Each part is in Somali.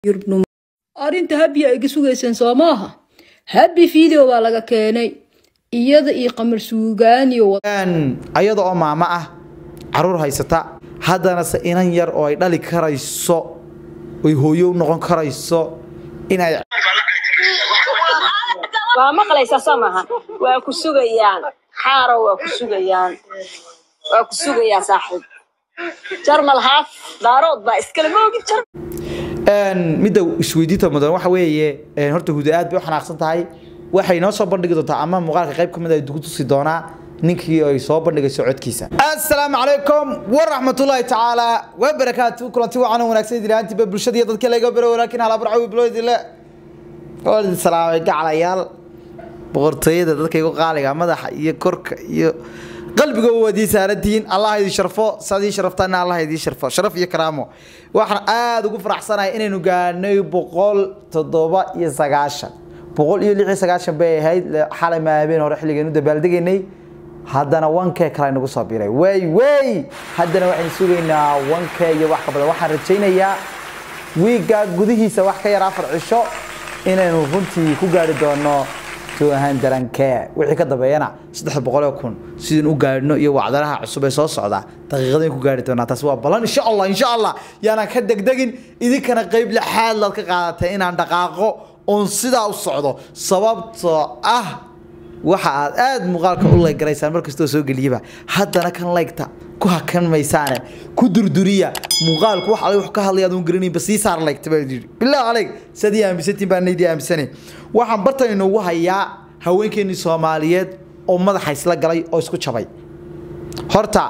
arrinta habi ay iga sugayseen soo maaha habi video baa laga keenay iyada iyo qamar suugaaniyo ayada oo maamo ah caruur haysata haddana se inan yar oo ay dhali karayso oy hooyo u noqon karayso inay waa maqlaysaa soo maaha waa ku sugayaan xaaro waa ku sugayaan waa ku sugayaa saaxiib jarmal haaf daarood baa iskale moogi jar midda isweydiinta mudan waxa weeye horta huda aad bay u xanaaqsan tahay waxay noo soo bandhigi doontaa ama muuqaalka qayb ka mid ay dugu tusi doonaa ninkii ay soo bandhigayso codkiisa assalaamu calaykum waraxmatullaahi tacaala wabarakaatu kulanti wacan wanaagsan diraantiba bulshada iyo dadka laga baro walaakin halabarcawi bilowdile waalid salaamay gacalayaal boqortooyada dadka igu qaaliga madaxa iyo korka iyo qalbiga waadii saarantihiin allah idin sharfo sadii sharaftaana allah idin sharfo sharaf iyo karaamo waxaan aada ugu faraxsanahay inaynu gaarnay boqol toddoba iyo sagaashan boqol iyo lix iyo sagaashan bay ahayd xalay maabeen hore xilligaynu dabaaldegaynay haddana wankee kale nagu soo biray wey wey haddana waxaynu sugaynaa wankee iyo wax ka badan waxaan rajaynayaa wiigga gudihiisa wax ka yar afar cisho inaynu runtii ku gaari doono tuahan darankee wixii ka dambeeyana saddex boqoloo kun sidin u gaadhno iyo wacdaraha cusub ee soo socda daqiiqadayn ku gaari doonaa taasi waa ballan insha allah insha allah yaanaan ka degdegin idinkana qayb lixaad laad ka qaadatay inaan dhaqaaqo oon sidaa u socdo sababtoo ah waxa aad aada muuqaalka u leygaraysaan markastoo soo geliyaba haddana kan leygta ku hakan maysaane ku durduriya muuqaalku wax adag wax ka hadlaya adoon garanaynba sii saar leygta baa yidhi bilaa aleg sadii aaminsantiin baa naydii aaminsanayn waxaan bartan inoogu hayaa haweenkeennii soomaaliyeed oo madaxa isla galay oo isku jabay horta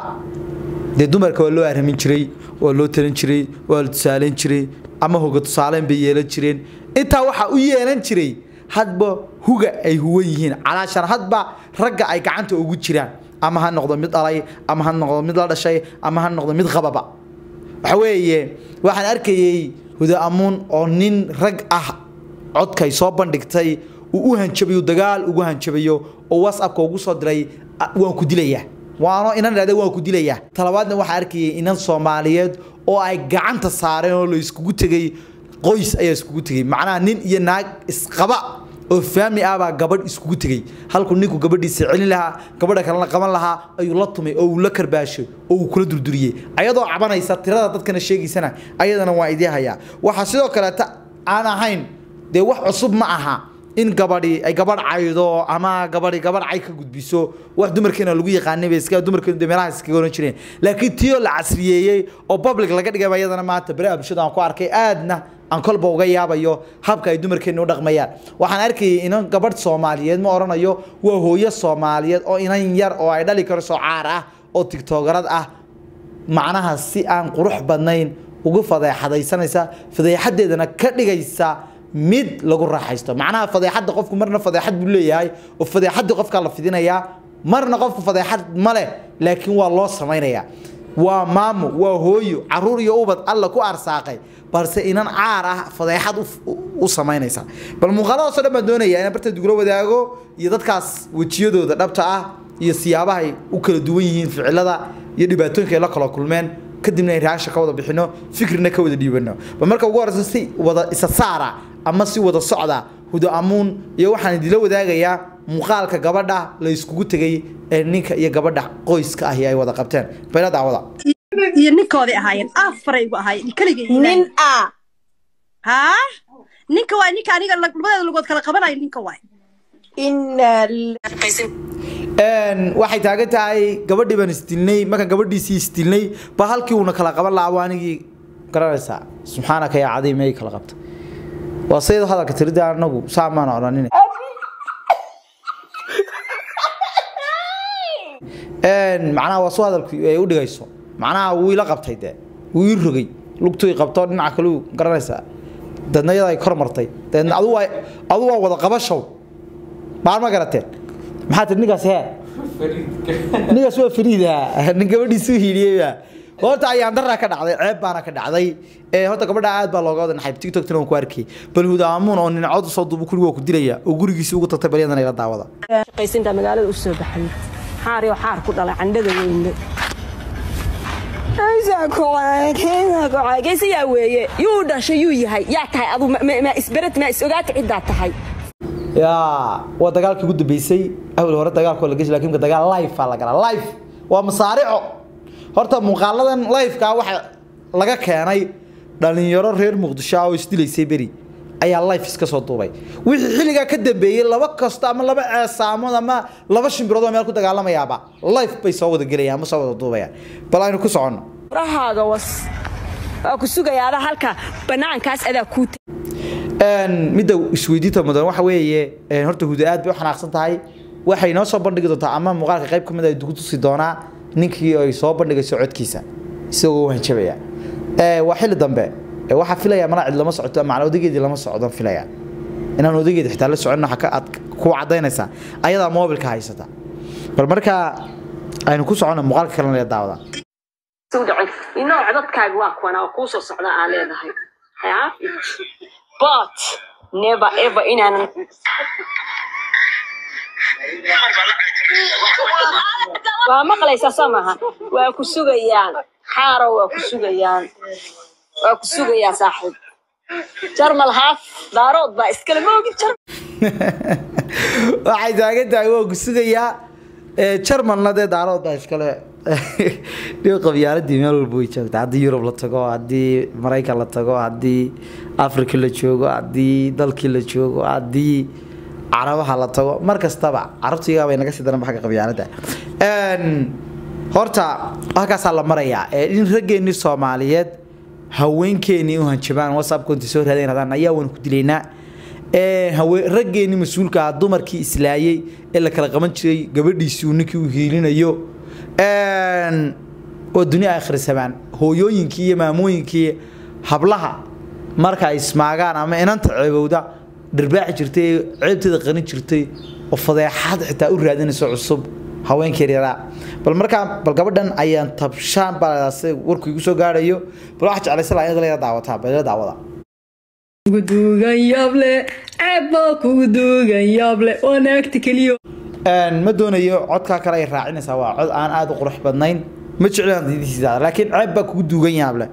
dee dumarka waa loo arhamin jiray waa loo talin jiray waa la tusaaleyn jiray ama hoga tusaaleyn bay yeelan jireen intaa waxaa u yeelan jiray hadba huga ay huwan yihiin calaashan hadba ragga ay gacanta ugu jiraan ama ha noqdo mid dhalay ama ha noqdo mid la dhashay ama ha noqdo mid qababa waxa weeye waxaan arkayey huda amuun oo nin rag ah codkay soo bandhigtay uu u hanjabayo dagaal ugu hanjabayo oo whatsappka ugu soo diray waan ku dilayaa waano inan idhahda waan ku dilayaa talabaadna waxaan arkayay inan soomaaliyeed oo ay gacanta saareen oo la iskugu tegay qoys ayaa iskugu tegay macnaha nin iyo naag isqaba oo faami ah baa gabadh iskugu tegey halkuu ninku gabadhiisa celin lahaa gabadha kalena qaban lahaa ayuu la tumay oo uu la karbaashay oo uu kula durduriyey ayadoo cabanaysa tirada dadkana sheegaysana ayadana waa idii hayaa waxaa sidoo kaleeta aan ahayn dee wax cusub ma aha in gabadhi ay gabadh caydo ama gabadhi gabadh cay ka gudbiso wax dumarkeena lagu yaqaanay bay iska dumarkeenu de meelaha iskaga oran jireen laakiin tiyoo la casriyeeyey oo public laga dhigay ayadana maanta beri bulshada aan ku arkay aadna aan kolba uga yaabayo habka ay dumarkeenu u dhaqmayaan waxaan arkayay inan gabadh soomaaliyeed ma oranayo waa hooyo soomaaliyeed oo inan yar oo ay dhali karso caar ah oo tigtoogarad ah macnaha si aan qurux badnayn ugu fadeexadaysanaysa fadeexadeedana ka dhigaysa mid lagu raaxaysto macnaha fadeexadda qofku marna fadeexad buu leeyahay oo fadeexaddii qofkaa la fidinayaa marna qofku fadeexad ma leh laakiin waa loo samaynayaa waa maamo waa hooyo caruur iyo ubad alla ku arsaaqay balse inan caar ah fadeexad u samaynaysa bal muuqaaladaasoo dhan baan doonayaa inaan barta dugula wadaago iyo dadkaas wejiyadooda dhabta ah iyo siyaabahay u kala duwan yihiin ficilada iyo dhibaatooyinka ay la kala kulmeen kadibna ay raasha ka wada bixino fikrina ka wada dhiibano bal marka ugu horeysa si wada isa saara ama si wada socda huda amuun iyo waxaan idila wadaagayaa muuqaalka gabadha la iskugu tegay ee ninka iyo gabadha qoyska ahi ay wada qabteen bayla daawada iyo ninkooday ahaayeen afaray gu ahaayeen keligay nin a haa ninka waay ninka aniga labadeeda lugood kala qabanayo ninka waay ina waxay taagan tahay gabadhii baan isdilnay markaan gabadhiisii isdilnay ba halkii uuna kala qaban lahaa waa anigii garanaysaa subxaanaka yaa cadiim ay kala qabta waa saydo hadalka tirida anagu saamaan odhanin macnaha waa su hadalku ay u dhigayso macnaha wuu ila qabtay dee wuu ii rogay lugtuu qabto dhinaca kaleu garanaysaa dadna iyada ay kor martay deedna adu waa adu waa wada qabashow baal ma garateen maxaa tiri ninkaas hee ninkaas waa fariida nin gabadhiisu hiiliyeyba horta ayaan daraa ka dhacday ceeb baana ka dhacday ee horta gabadha aad baa looga wada naxay tiktokna waan ku arkay bal hudaamuun oo nin cod soo duubu kuriga waa ku dilaya oo gurigiisii ugu tagtay balyadana ila daawada shaqaysinta magaalada u soo baxay xaar iyo xaar ku dhalay candhada weyne geysayaa weeye yuu dhashay yuu yahay yaa tahay adu ma isbered ma is ogaata ciddaa tahay yaa waa dagaalkii ugu dambeysay awal hore dagaalkoo la geshi lakin dagaal life aa la galaa life waa masaarico horta muuqaaladan lifeka waxa laga keenay dhalinyaro reer muqdisho ah oo isdilaysay beri ayaa life iska soo duubay wixii xilligaa ka dambeeyey laba kasto ama laba ceesaamood ama laba shimbirood oo meel ku dagaalamayaaba life bay soo wada gelayaan ama soo wada duubayaan bal aynu ku soconno rahaaga was waa ku sugayaa adaa halka banaankaas adaa kuu midda isweydiinta mudan waxa weeye horta huda aad bay u xanaaqsan tahay waxay noo soo bandhigi doontaa ama muuqaalka qayb ka mid ay dugu tusi doonaa ninkii ay soo bandhigayso codkiisa isagoo hanjabaya waa xilli dambe waxaa filaya mana cid lama socoto macna odageedii lama socdon filaya inaan odageedi xitaa la socon waxa aad ku cadaynaysaa ayadaa moobilka haysata bal markaa aynu ku socono muuqaalka kalena la daawada inoo codadkaaga waa kuwana oo kuu soo socda aa leedahay but never ever inaanan waa maqlaysaa soo maaha waa ku sugayaan xaaro waa ku sugayaan waa ku sugayaa saaxiib jarmal haaf daarood baa iskale ma ogin jar waxay taagan tahay waa ku sugayaa jarmalna dee daarood baa iskale dhiw qabyaaladii meel walba way joogta haddii yurub la tago haddii maraykan la tago haddii africa la joogo haddii dalkii la joogo haddii carabaha la tago mar kastaba carabtiga bay naga sii daran xagga qabyaalada horta halkaasaa la marayaa in raggeenii soomaaliyeed haweenkeenii u hanjabaan whatsappkoonti soo raadayn hadaan ayaa waan ku dilaynaa raggeenii mas-uulka ah dumarkii islaayey ee la kala qaban jiray gabadhiisii uu ninkii u hiilinayo oo dunia akhrisamaan hooyooyinkii iyo maamooyinkii hablaha marka ay ismaagaan ama inanta ceebowda dharbaaxi jirtay ceebteeda qarin jirtay oo fadeexad xitaa u raadinayso cusub haweenka yaryaraa bal markaa bal gabadhan ayaan tabshaan baa warku igu soo gaarayo bal waxaa jeclaysa laa inaad la daawataa bal daawada kugu duugan yable ceebba kugu duugan yable waa naagta keliyo ma doonayo codkaa kale ay raacinaysaa waa cod aan aada u qurux badnayn ma jeclaan diidisiisa laakiin ceeb baa kugu duugan yaable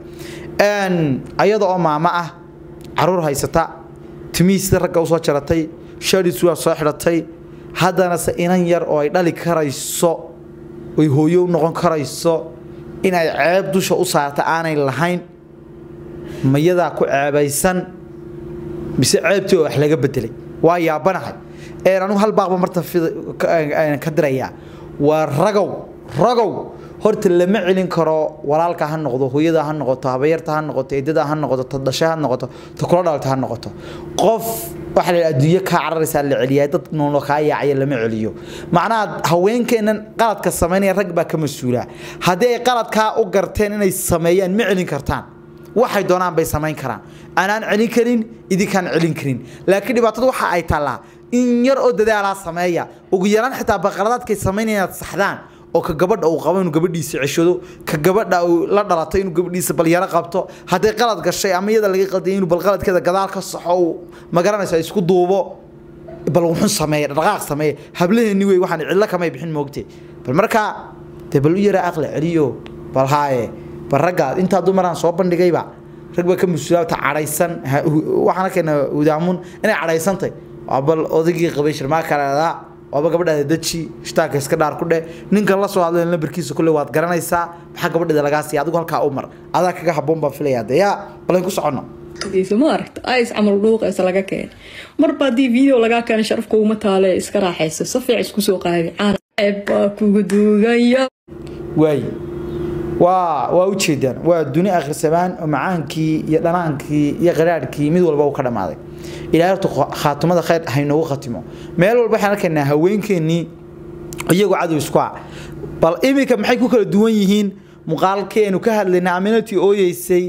ayada oo maamo ah caruur haysata timihiisa ragga usoo jaratay shadis waa soo xidhatay haddana se inan yar oo ay dhali karayso oy hooyo u noqon karayso in ay ceeb dusha u saarta aanay lahayn mayadaa ku ceebaysan mise ceebtii oo wax laga bedelay waa yaabanahay anugu hal baaqba marta ka dirayaa waa ragow ragow horta lama celin karo walaalka ha noqdo hooyada ha noqoto habayarta ha noqoto eedada ha noqoto ta dhashe ha noqoto ta kula dhalata ha noqoto qof waxa la adduunyo kaa cararaysaa la celiyaa dad noolo kaa yaacaya lama celiyo macnaha haweenkeennan qaladka samaynaya rag baa ka mas-uula haddii ay qaladkaa u garteen inay sameeyaan ma celin kartaan waxay doonaan bay samayn karaan anaan celin karin idinkaan celin karin laakiin dhibaatada waxa ay taallaa in yar oo dadaalaa sameeya ugu yaraan xitaa baqaladaadkay samaynaya inaad saxdaan oo ka gabadha uu qabo inuu gabadhiisa ceshado ka gabadha uu la dhalatay inuu gabadhiisa balyaro qabto hadday qalad gashay ama iyada laga qalday inuu bal qaladkeeda gadaal ka saxo uu magaranaysa isku duubo bal wuxun sameeya dhaqaaq sameeya hablaheeni wey waxaan cidlo kamay bixin moogte bal markaa dee bal u yara aqli celiyo bal haaye bal raggaa intaa dumaraan soo bandhigayba rag baa ka mas-uulaabta cadhaysan waxaana keena udaamun inay cadhaysantay waa bal odaygii qabay shirmaa kaleedaa waaba gabadhaada daji shitaanka iska dhaar ku dheh ninkan la soo hadlay lambarkiisa kulle waad garanaysaa maxaa gabadheeda lagaa siiya adigu halkaa u mar adaa kaga habboon baan filayaa dee yaa balayn ku soconno ma aragta is camal dhuuqaysa laga keenay marba haddii video lagaa keenay sharafka uma taale iska raaxaysa si fiican isku soo qaadi ceebbaa kugu duuganya waay waa waa ujeedaan waa duni akhrisamaan oo macaankii iyo dhanaankii iyo qaraarhkii mid walba uu ka dhammaaday ilaahay horta khaatumada khayr haynoogu khatimo meel walba waxaan arkaynaa haweenkeennii iyagoo cadow isku ah bal iminka maxay ku kala duwan yihiin muuqaalkeenu ka hadlaynay aminatii ooyeysay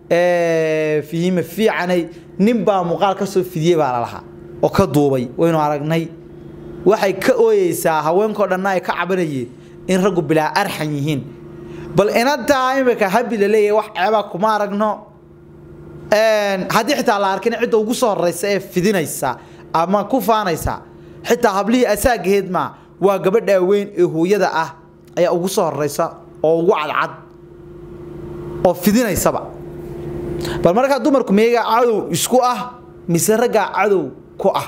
fihime fiicanay nin baa muuqaal ka soo fidiyey baa lalahaa oo ka duubay waynu aragnay waxay ka ooyeysaa haweenkao dhanna ay ka cabanayeen in raggu bilaa arxan yihiin bal inantaa imika habi la leeyahay wax ceebaa kuma aragno haddii xitaa la arkin cidda ugu soo horeysa ee fidinaysa ama ku faanaysa xitaa hablihii asaagaheed maa waa gabadha weyn ee hooyada ah ayaa ugu soo horeysa oo ugu cadcad oo fidinaysaba bal markaa dumarku meegaa cadow isku ah mise raggaa cadow ku ah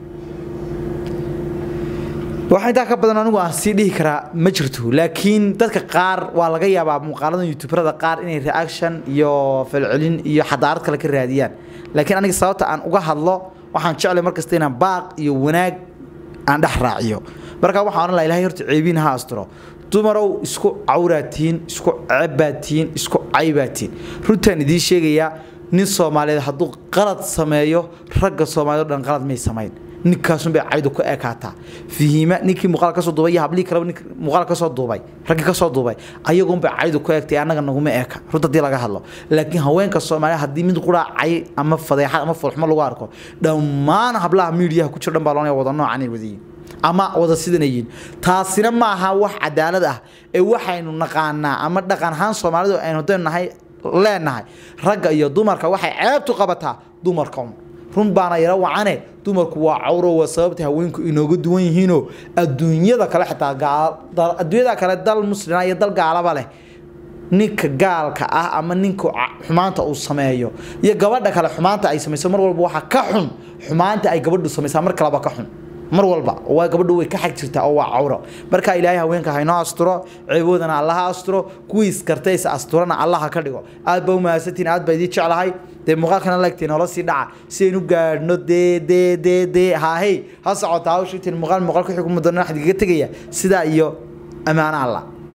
waxaa intaa ka badan anigu aan sii dhihi karaa ma jirto laakiin dadka qaar waa laga yaabaa muuqaalada youtuberada qaar inay reaction iyo falcelin iyo xadaarad kale ka raadiyaan laakiin aniga sababta aan uga hadlo waxaan jeclay markasta inaan baaq iyo wanaag aan dhex raaciyo markaa waxaan odhan laha ilahay horta ceebiin ha asturo dumarow isku cawraatiin isku cebbaatiin isku caybaatiin runtaan idiin sheegayaa nin soomaaliyeed hadduu qalad sameeyo ragga soomaaliyed o dhan qalad may samayn ninkaasun bay caydu ku ekaataa fihiima ninkii muuqaal kasoo duubay iyo hablihii kaleba nink muuqaal kasoo duubay raggii kasoo duubay ayagun bay caydu ku eegtay annaga naguma eka runta haddii laga hadlo laakiin haweenka soomaaliya haddii mid quraa cay ama fadeexad ama fulxumo lagu arko dhammaan hablaha miidiyaha ku jiro dhan baa loonaya wada noocan wadayiin ama wada sidanayiin taasina ma aha wax cadaalad ah ee waxaynu naqaanaa ama dhaqan ahaan soomaalidu aynu hadaynu nahay leenahay ragga iyo dumarka waxay ceebtu qabataa dumarka un run baana yaro wacane dumarku waa cawro waa sababta haweenku inooga duwan yihiinoo adduunyada kale xitaa adduunyada kale dal muslima iyo dal gaalaba leh ninka gaalka ah ama ninka xumaanta uu sameeyo iyo gabadha kale xumaanta ay samayso mar walba waxaa ka xun xumaanta ay gabadhu samaysaa mar kaleba ka xun mar walba waa gabadhu way ka xag jirtaa oo waa cawro marka ilaahay haweenka haynoo asturo ceeboodana allaha asturo kuwii iskartay is asturana allaha ka dhigo aad baa u mahadsantiin aad baa idii jeclahay dee muuqaalkana laegteen noola sii dhaca si aynu gaadhno dee dee dee dee haahey ha socota hawshiitiin muuqaal muuqaal ku xiguma doona waxaan igaga tegaya sidaa iyo ammaano allah